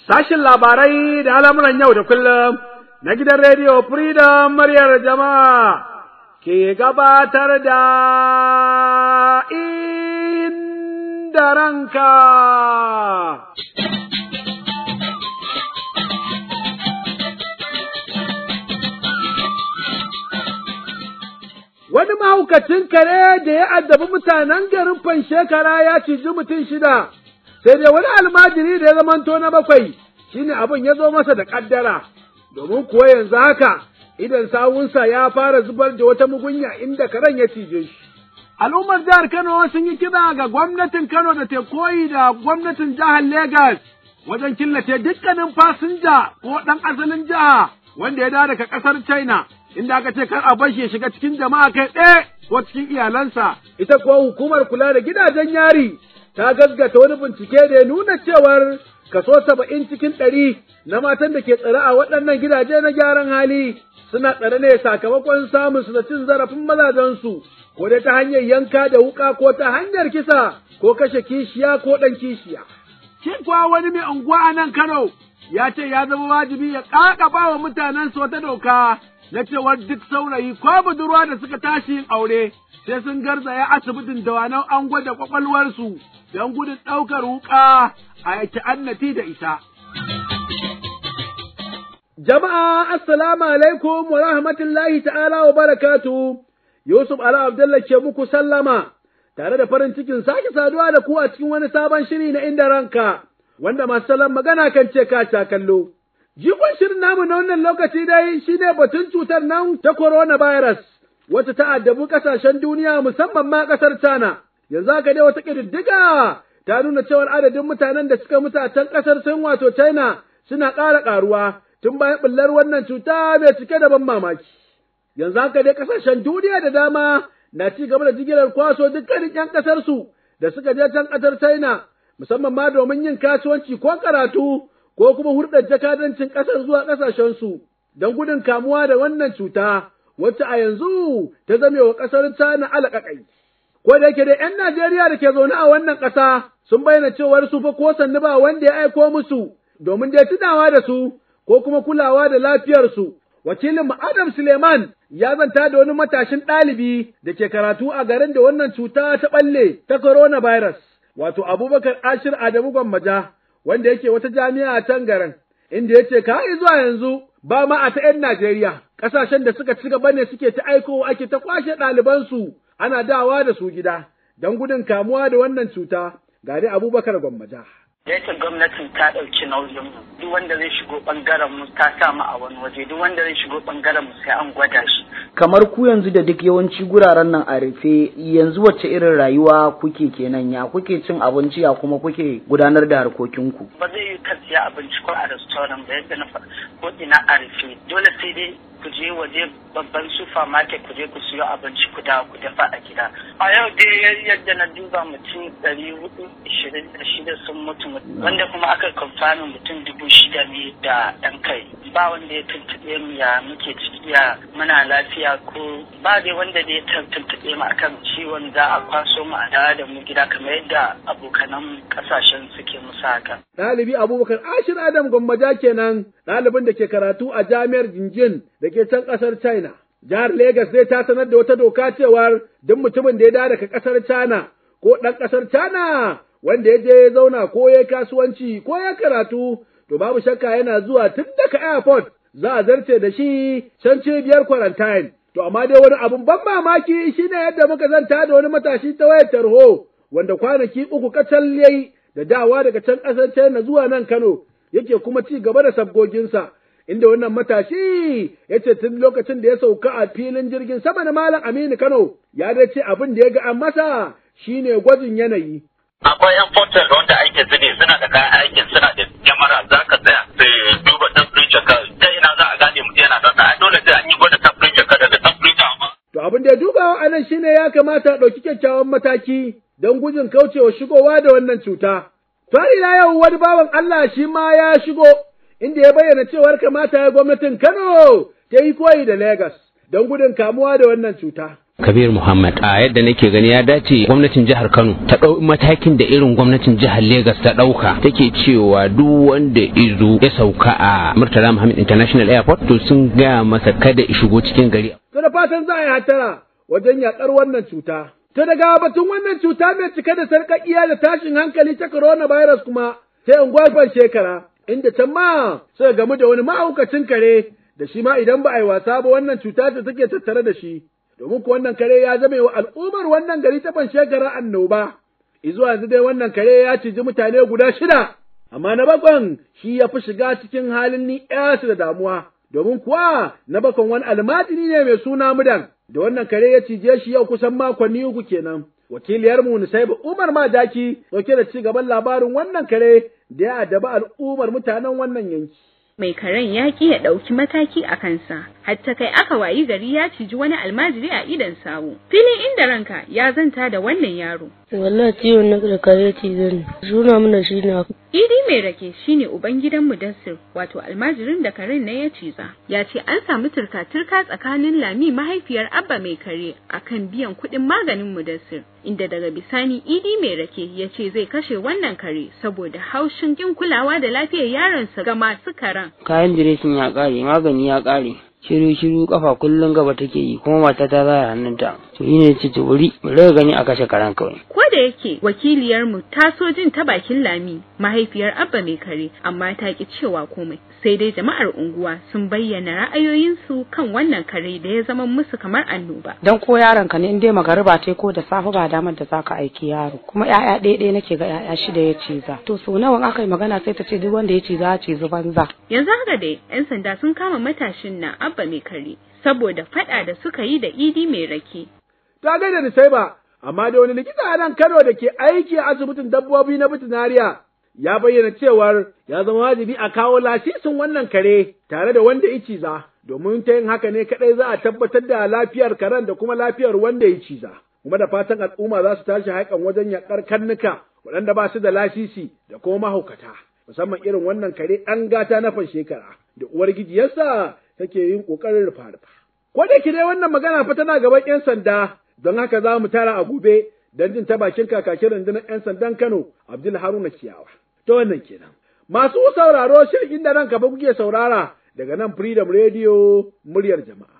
Sashin labarai da al'amuran yau da kullum na gidan rediyo Freedom muryar jama'a ke gabatar da inda ranka. Wani mahaukacin kare da ya addabi mutanen garin Fanshekara ya ciji mutum shida, sai dai wani almajiri da ya zamanto na bakwai shine abin ya zo masa da ƙaddara, domin kuwa yanzu haka idan sawunsa ya fara zubar da wata mugunya inda karen ya cije shi. Al'ummar jihar Kano sun yi kira ga gwamnatin Kano da ta koyi da gwamnatin jihar Legas wajen killace dukkanin fasinja ko ɗan asalin jiha wanda ya dawo daga ƙasar China. inda aka ce kar a bar shi ya shiga cikin jama'a kai ɗaya ko cikin iyalansa. Ita kuwa hukumar kula da gidajen yari ta gaskata wani bincike da ya nuna cewar kaso saba'in cikin ɗari na matan da ke tsare a waɗannan gidaje na gyaran hali suna tsare ne sakamakon samun su da cin zarafin mazajensu ko dai ta hanyar yanka da wuƙa ko ta hanyar kisa ko kashe kishiya ko ɗan kishiya. Shin kuwa wani mai unguwa a nan Kano ya ce ya zama wajibi ya ƙaƙaba wa mutanensu wata doka na cewar duk saurayi ko budurwa da suka tashi yin aure sai sun garzaya asibitin dawanau an gwada kwakwalwarsu don gudun ɗaukar wuƙa a yake annati da ita. Jama'a assalamu alaikum wa rahmatullahi ta'ala wa barakatu Yusuf Ala Abdullah ke muku sallama tare da farin cikin sake saduwa da ku a cikin wani sabon shiri na inda ranka wanda masu salon magana kan ce ka kallo. Jikon shirin namu na wannan lokaci dai shi ne batun cutar nan ta coronavirus, wacce ta addabi ƙasashen duniya musamman ma ƙasar China. Yanzu haka dai wata ƙididdiga ta nuna cewar adadin mutanen da suka mutu a can ƙasar Sin wato China suna ƙara ƙaruwa tun bayan ɓullar wannan cuta mai cike da ban mamaki. Yanzu haka dai ƙasashen duniya da dama na ci gaba da jigilar kwaso dukkanin ‘yan ƙasarsu da suka je can ƙasar China, musamman ma domin yin kasuwanci ko karatu. ko kuma hurɗar jakadancin ƙasar zuwa ƙasashensu don gudun kamuwa da wannan cuta wacce a yanzu ta zame wa ƙasar China alaƙaƙai. Ko da yake da ‘yan Najeriya da ke zaune a wannan ƙasa sun bayyana cewar su fa ko sannu ba wanda ya aiko musu domin dai tunawa da su ko kuma kulawa da lafiyarsu. Wakilin Adam Suleiman ya zanta da wani matashin ɗalibi da ke karatu a garin da wannan cuta ta ɓalle ta coronavirus, wato Abubakar Ashir Adamu Gwammaja. wanda yake wata jami'a a can garin, inda ya ce ka zuwa yanzu ba ma a ta ‘yan Najeriya, ƙasashen da suka ci gaba ne suke ta aiko ake ta kwashe ɗalibansu ana dawa da su gida, don gudun kamuwa da wannan cuta, gari Abubakar Gwammaja. Yake gwamnatin ta ɗauki nauyin mu duk wanda zai shigo ɓangaren mu ta sa mu a wani waje duk wanda zai shigo ɓangaren mu sai an gwada shi. Kamar ku yanzu da duk yawanci guraren nan a rufe yanzu wacce irin rayuwa kuke kenan ya kuke cin abinci ya kuma kuke gudanar da harkokinku. Ba zai yi ka siya abinci ko a restaurant ba yadda na faɗa ko ina a rufe dole sai dai ku je waje babban supermarket ku je ku siyo abinci ku dawo ku dafa a gida. A yau dai yadda na duba mutum ɗari hudu ishirin da shida sun mutu wanda kuma aka kamfanin mutum dubu shida ne da ɗan kai. Ba wanda ya tuntuɓe mu ya muke ciki ya muna lafiya ko ba dai wanda da ya tuntuɓe mu akan ciwon za a kwaso mu a dawo da mu gida kamar yadda abokanan ƙasashen suke musu haka. Ɗalibi Abubakar Ashir Adam Gwammaja kenan ɗalibin da ke karatu a jami'ar Jinjin da ke can ƙasar China. Jihar Legas zai ta sanar da wata doka cewar duk mutumin da ya dawo daga ƙasar China ko ɗan ƙasar China wanda ya je ya zauna ko ya kasuwanci ko ya karatu to babu shakka yana zuwa tun daga airport za a zarce da shi can cibiyar quarantine. To amma dai wani abun ban mamaki shine yadda muka zanta da wani matashi ta wayar tarho wanda kwanaki uku kacal yayi da dawa daga can ƙasar China zuwa nan Kano yake kuma ci gaba da sabgoginsa. Inda wannan matashi ya ce tun lokacin da ya sauka a filin jirgin sama na Malam Aminu Kano ya dai ce abin da ya ga an masa shine gwajin yanayi. Akwai 'yan portal wanda aikin su ne suna da kayan aikin suna da kyamara za ka tsaya sai duba temperature ka ta ina za a gane mutum yana da dole sai an yi gwada temperature ka daga temperature ma. To abin da ya dubawa a nan shine ya kamata a ɗauki kyakkyawan mataki don gujin kaucewa shigowa da wannan cuta. To ila yau wani bawan Allah shi ma ya shigo inda ya bayyana cewar kamata ya gwamnatin Kano ta yi koyi da Legas don gudun kamuwa da wannan cuta. Kabir Muhammad a yadda nake gani ya dace gwamnatin jihar Kano ta ɗau matakin da irin gwamnatin jihar Legas ta ɗauka take cewa duk wanda izo ya sauka a Murtala Muhammad International Airport to sun gaya masa kada ya shigo cikin gari. To da fatan za a yi hatara wajen yaƙar wannan cuta. To daga batun wannan cuta mai cike da sarƙaƙiya da tashin hankali ta coronavirus kuma sai unguwar shekara inda can ma suka gamu da wani mahaukacin kare da shi ma idan ba a yi wasa ba wannan cuta ce take tattare da shi. domin ku wannan kare ya zame wa al'ummar wannan gari ta ban shekara annoba, izuwa yanzu dai wannan kare ya ciji mutane guda shida, amma na bakon shi ya fi shiga cikin halin ni su da damuwa, domin kuwa na bakon wani almajiri ne mai suna mudan, da wannan kare ya cije shi yau kusan makonni uku kenan. Wakiliyarmu Nusaibu Umar Madaki dauke da ci gaban labarin wannan kare da ya adaba al'ummar mutanen wannan yanki. mai karen ya ki ya ɗauki mataki a kansa, hatta kai aka wayi gari ya ciji wani almajiri a idon sawu. Filin inda ranka ya zanta da wannan yaro. Wallahi ciwon na da kare cizon suna mana shi na. Idi mai rake shine uban gidan Mudassir, wato almajirin da karen na ya ciza. Ya ce an samu turka-turka tsakanin Lami mahaifiyar Abba mai kare akan biyan kuɗin maganin Mudassir. Inda daga bisani Idi mai rake ya ce zai kashe wannan kare saboda haushin kin kulawa da lafiyar yaronsa ga masu karen. Kayan diresin ya ƙare, magani ya ƙare. shiru shiru kafa kullum gaba take yi kuma mata ta zaya hannunta to yi ne ce to bari bari gani a kashe karan kawai ko da yake wakiliyar mu ta so jin ta bakin lami mahaifiyar abba mai kare amma ta ki cewa komai sai dai jama'ar unguwa sun bayyana ra'ayoyinsu kan wannan kare da ya zama musu kamar annoba dan ko yaron ka ne in dai magariba tai ko da safe ba damar da zaka aiki yaro kuma yaya ɗaya ɗaya nake ga yaya shida ya ciza to so nawa aka yi magana sai ta ce duk wanda ya ciza ya ciza banza yanzu haka dai yan sanda sun kama matashin na abba mai kare saboda fada da suka yi da idi mai rake Ta gaida da sai ba, amma da wani likita a nan Kano da ke aiki a asibitin dabbobi na veterinariya ya bayyana cewar ya zama wajibi a kawo lasisin wannan kare tare da wanda ya ciza, domin ta yin haka ne kaɗai za a tabbatar da lafiyar karen da kuma lafiyar wanda ya ciza. Kuma da fatan al'umma za su tashi haikan wajen yaƙar karnuka waɗanda ba su da lasisi da kuma mahaukata, musamman irin wannan kare ɗan gata na fan shekara da uwar gijiyarsa take yin ƙoƙarin rufa-rufa. Ko da dai wannan magana fa tana gaban 'yan sanda don haka za mu tara a gobe don jin ta bakin kakakin rundunar 'yan sandan Kano Abdul Haruna Kiyawa. Ta wannan kenan. Masu sauraro shirin inda nan gaba kuke saurara daga nan Freedom Radio muryar jama'a.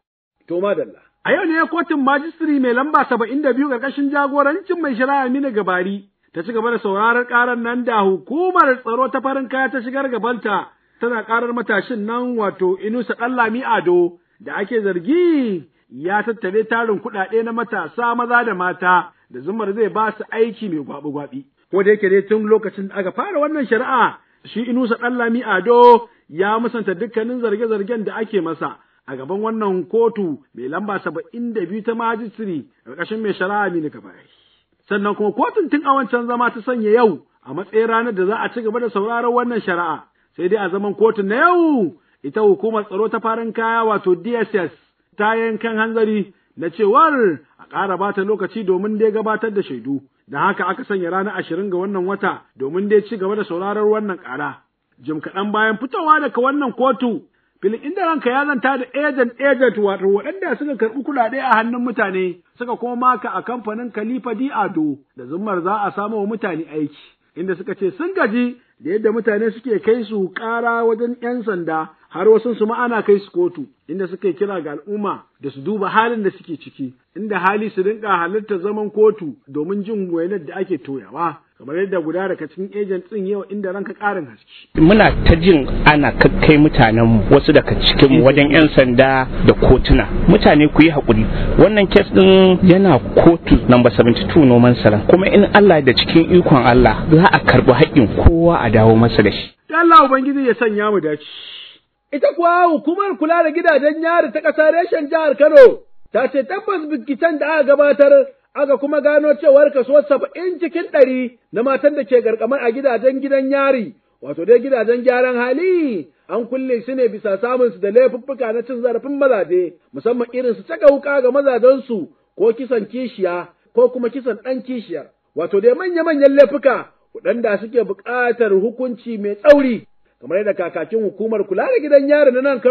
To madalla. A yau ne kotun majistiri mai lamba saba'in da biyu ƙarƙashin jagorancin mai shari'a Aminu Gabari ta ci gaba da sauraron ƙarar nan da hukumar tsaro ta farin kaya ta shigar gabanta tana ƙarar matashin nan wato Inusa Ɗanlami Ado da ake zargi ya tattare tarin kuɗaɗe na matasa maza da mata da zumar zai ba su aiki mai gwabi-gwabi. Ko da yake dai tun lokacin da aka fara wannan shari'a shi Inusa Ɗanlami Ado ya musanta dukkanin zarge-zargen da ake masa a gaban wannan kotu mai lamba saba'in da biyu ta majistiri ƙarƙashin mai shari'a Aminu Kabari. Sannan kuma kotun tun a wancan zama ta sanya yau a matsayin ranar da za a ci gaba da sauraron wannan shari'a sai dai a zaman kotun na yau ita hukumar tsaro ta farin kaya wato DSS ta yankan hanzari na cewar a ƙara bata lokaci domin dai gabatar da shaidu, da haka aka sanya ranar ashirin ga wannan wata domin dai ci gaba da sauraron wannan ƙara. Jim kaɗan bayan fitowa daga wannan kotu, filin inda ranka ya zanta da agent agent wato waɗanda suka karɓi kuɗaɗe a hannun mutane suka kuma maka a kamfanin Khalifa Di Ado da zummar za a samo wa mutane aiki, inda suka ce sun gaji da yadda mutane suke kai su ƙara wajen ‘yan sanda har wasu su ana kai su kotu inda suka kira ga al'umma da su duba halin da suke ciki inda hali su rinka halarta zaman kotu domin jin wainar da ake toyawa kamar yadda guda daga cikin agent ɗin yau inda ranka ƙarin haske. Muna ta jin ana kakkai mutanen wasu daga cikin wajen 'yan sanda da kotuna. Mutane ku yi haƙuri. Wannan kes ɗin yana kotu namba 72 noman saran. Kuma in Allah da cikin ikon Allah za a karɓi haƙƙin kowa a dawo masa da shi. Allah Ubangiji ya sanya mu dace. Ita kuwa hukumar kula da gidajen yari ta ƙasa reshen jihar Kano ta ce tabbas binciken da aka gabatar aka kuma gano cewar kaso saba'in cikin ɗari na matan da ke garkamar a gidajen gidan yari, wato dai gidajen gyaran hali, an kulle su ne bisa samun su da laifuffuka na cin zarafin mazaje, musamman irin su caka wuka ga mazajensu ko kisan kishiya ko kuma kisan ɗan kishiyar, wato dai manya-manyan laifuka waɗanda suke buƙatar hukunci mai tsauri. kamar yadda kakakin hukumar kula da gidan yari na nan karo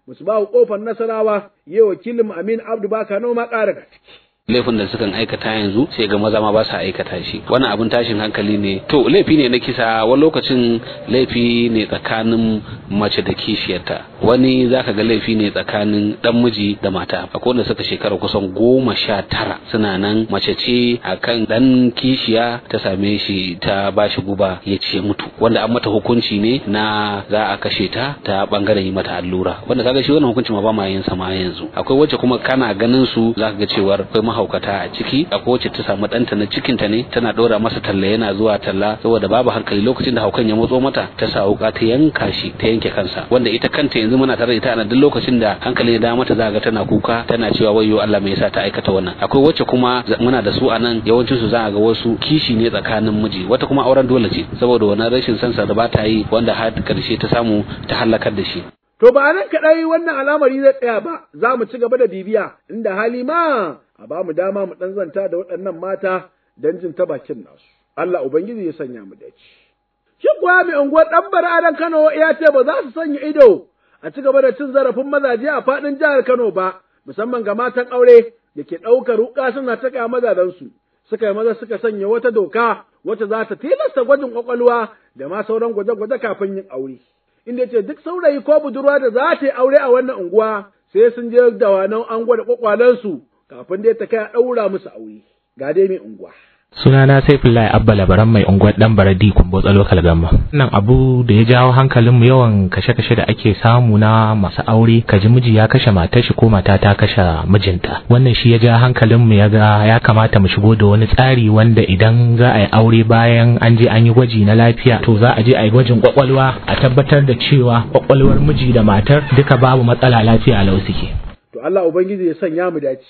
Musbahu kofar Nasarawa yi wakilin Amin Abdu Baka noma ƙara ga ciki. laifin da sukan aikata yanzu sai ga maza ma ba sa aikata shi wannan abin tashin hankali ne to laifi ne na kisa wani lokacin laifi ne tsakanin mace da kishiyarta wani zaka ga laifi ne tsakanin dan miji da mata akwai wanda suka shekara kusan goma sha tara suna nan mace ce akan dan kishiya ta same shi ta bashi guba ya ce mutu wanda an mata hukunci ne na za a kashe ta ta bangaren yi mata allura wanda kaga shi wannan hukunci ma ba ma yin sa ma yanzu akwai wacce kuma kana ganin su zaka ga cewar akwai mahaukata a ciki akwai wacce ta samu ɗanta na cikinta ne tana ɗora masa talla yana zuwa talla saboda babu hankali lokacin da haukan ya motso mata ta sa wuka ta yanka shi ta yanke kansa wanda ita kanta yanzu muna tare da ita a duk lokacin da hankali ya dawo mata za ga tana kuka tana cewa wayyo Allah me yasa ta aikata wannan akwai wacce kuma muna da su a nan yawancin su za ga wasu kishi ne tsakanin miji wata kuma auren dole ce saboda wannan rashin sansa da ba ta yi wanda har karshe ta samu ta halakar da shi To ba nan kaɗai wannan al'amari zai tsaya ba, za mu ci gaba da bibiya, inda hali ma a ba mu dama mu ɗan zanta da waɗannan mata don jin ta bakin nasu. Allah Ubangiji ya sanya mu dace. Shi kuwa mai unguwar ɗan Adan Kano ya ce ba za su sanya ido a ci gaba da cin zarafin mazaje a faɗin jihar Kano ba, musamman ga matan aure da ke ɗaukar wuƙa suna taka mazajensu. Suka yi maza suka sanya wata doka wacce za ta tilasta gwajin ƙwaƙwalwa da ma sauran gwaje-gwaje kafin yin aure. inda ce duk saurayi ko budurwa da za ta yi aure a wannan unguwa sai sun je da wannan an gwada kwakwalensu kafin dai ta kai a ɗaura musu aure ga dai mai unguwa. sunana Saifullahi Abba Labaran mai unguwar dan Baradi Kumbotsa Local Gamma. Nan abu da ya jawo hankalin mu yawan kashe-kashe da ake samu na masu aure kaji miji ya kashe matar shi ko mata ta kashe mijinta. Wannan shi ya ja hankalin mu ya ga ya kamata mu shigo da wani tsari wanda idan za a yi aure bayan an je an yi gwaji na lafiya to za a je a yi gwajin kwakwalwa a tabbatar da cewa kwakwalwar miji da matar duka babu matsala lafiya a lau suke. To Allah Ubangiji ya sanya mu dace.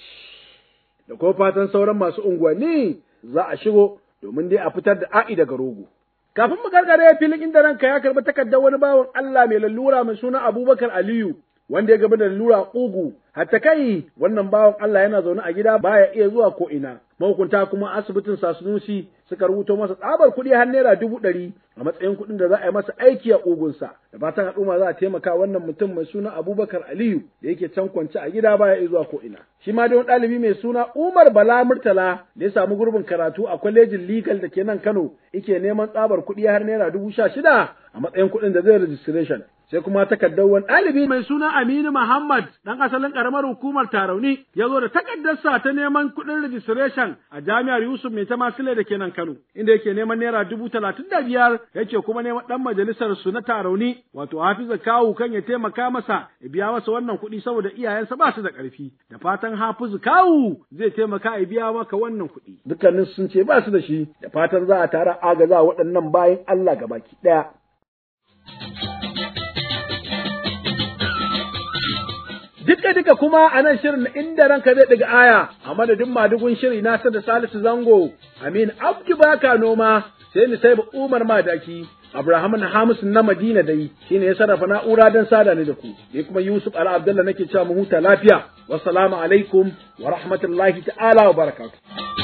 Da ko fatan sauran masu unguwanni za a shigo domin dai a fitar da a'i daga rogo. Kafin mu gargare filin inda ranka ya karɓi takardar wani bawan Allah mai lalura mai suna Abubakar Aliyu wanda ya gaba da lalura ƙugu hatta kai wannan bawan Allah yana zaune a gida baya iya zuwa ko ina mahukunta kuma asibitin Sasunusi suka rubuto masa tsabar kuɗi har naira dubu ɗari a matsayin kuɗin da za a yi masa aiki a ƙugunsa da fatan al'umma za a taimaka wannan mutum mai suna Abubakar Aliyu da yake can kwance a gida baya iya zuwa ko ina shi ma dai wani ɗalibi mai suna Umar Bala Murtala da ya samu gurbin karatu a kwalejin legal da ke nan Kano yake neman tsabar kuɗi har naira dubu sha shida a matsayin kuɗin da zai registration sai kuma takardar wani ɗalibi mai suna Aminu Muhammad ɗan asalin ƙaramar hukumar Tarauni ya zo da takardarsa ta neman kuɗin registration a jami'ar Yusuf Mai Tamasile da ke nan Kano inda yake neman naira dubu talatin da biyar yake kuma neman ɗan majalisar su na Tarauni wato Hafiza Kawu kan ya taimaka masa ya biya masa wannan kuɗi saboda iyayensa ba su da ƙarfi da fatan Hafizu Kawu zai taimaka ya biya maka wannan kuɗi dukkanin sun ce ba su da shi da fatan za a tara agaza waɗannan bayan Allah gabaki ɗaya. Duka duka kuma a nan shirin inda ranka zai ɗiga aya a madadin madugun shiri na da Salisu Zango, Amin Abdu Baka noma, sai ni sai Umar Madaki, Abraham na Hamisu na Madina dai shine ya sarrafa na'ura don sada ni da ku. Ni kuma Yusuf Ala Abdullah nake cewa mu huta lafiya. Wassalamu alaikum wa rahmatullahi ta'ala wa barakatuh.